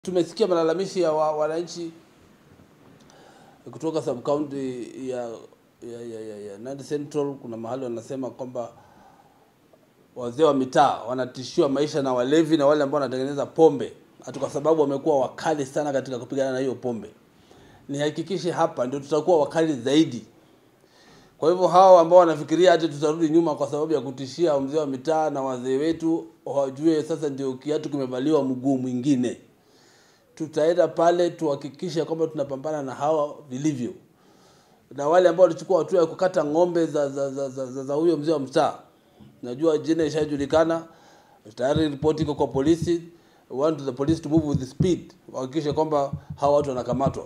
Tumesikia malalamishi ya wa- wananchi kutoka sub county ya, ya, ya, ya, ya Nandi Central. Kuna mahali wanasema kwamba wazee wa mitaa wanatishiwa maisha na walevi na wale ambao wanatengeneza pombe, hata kwa sababu wamekuwa wakali sana katika kupigana na hiyo pombe. Nihakikishe hapa ndio tutakuwa wakali zaidi. Kwa hivyo hawa ambao wanafikiria hati tutarudi nyuma kwa sababu ya kutishia mzee wa mitaa na wazee wetu, wajue sasa ndio kiatu kimevaliwa mguu mwingine tutaenda pale tuhakikishe kwamba tunapambana na hawa vilivyo, na wale ambao walichukua hatua ya kukata ng'ombe za za, za, za, za, za huyo mzee wa mtaa. Najua jina ishajulikana tayari, ripoti iko kwa polisi. We want the police to move with speed, wahakikishe kwamba hawa watu wanakamatwa.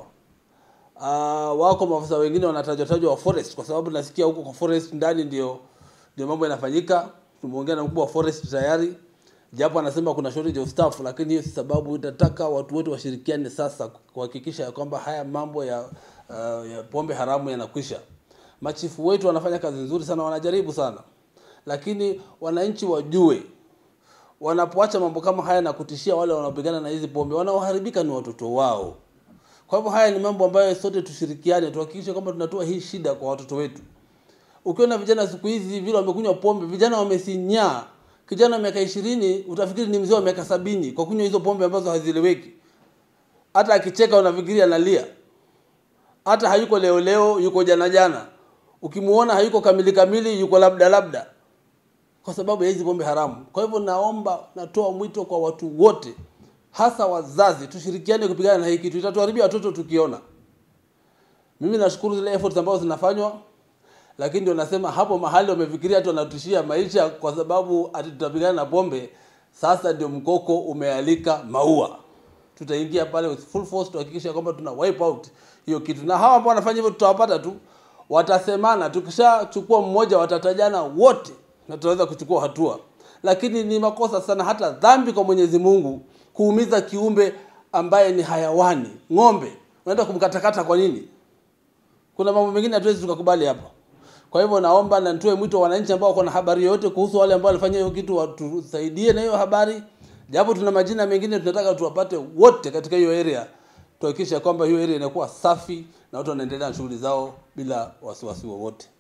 Uh, wako maafisa wengine wanatajwa tajwa wa forest, kwa sababu nasikia huko kwa forest ndani ndio ndio mambo yanafanyika. Tumeongea na mkubwa wa forest tayari japo anasema kuna shortage of staff, lakini hiyo si sababu. Itataka watu wote washirikiane sasa kuhakikisha ya kwamba haya mambo ya, uh, ya pombe haramu yanakwisha. Machifu wetu wanafanya kazi nzuri sana, wanajaribu sana, lakini wananchi wajue, wanapoacha mambo kama haya na kutishia wale wanaopigana na hizi pombe, wanaoharibika ni watoto wao. Kwa hivyo haya ni mambo ambayo sote tushirikiane, tuhakikishe kwamba tunatoa hii shida kwa watoto wetu. Ukiona vijana siku hizi vile wamekunywa pombe, vijana wamesinyaa kijana wa miaka ishirini utafikiri ni mzee wa miaka sabini kwa kunywa hizo pombe ambazo hazieleweki. Hata akicheka unafikiri analia, hata hayuko leo leo, yuko jana jana. Ukimuona hayuko kamili kamili, yuko labda labda, kwa sababu ya hizi pombe haramu. Kwa hivyo, naomba natoa mwito kwa watu wote, hasa wazazi, tushirikiane kupigana na hii kitu, itatuharibia watoto tukiona. Mimi nashukuru zile efforts ambazo zinafanywa lakini ndio nasema hapo mahali wamefikiria tu wanatishia maisha kwa sababu ati tutapigana na pombe. Sasa ndio mkoko umealika maua, tutaingia pale with full force tuhakikisha kwamba tuna wipe out hiyo kitu, na hawa ambao wanafanya hivyo tutawapata tu, watasemana. Tukishachukua mmoja, watatajana wote na tutaweza kuchukua hatua, lakini ni makosa sana, hata dhambi kwa Mwenyezi Mungu kuumiza kiumbe ambaye ni hayawani. Ng'ombe unaenda kumkatakata kwa nini? Kuna mambo mengine hatuwezi tukakubali hapa. Kwa hivyo naomba na nitoe mwito wananchi ambao wako na habari yoyote kuhusu wale ambao walifanya hiyo kitu, watusaidie na hiyo habari, japo tuna majina mengine tunataka tuwapate wote katika hiyo area, tuhakikisha kwamba hiyo area inakuwa safi na watu wanaendelea na shughuli zao bila wasiwasi wowote.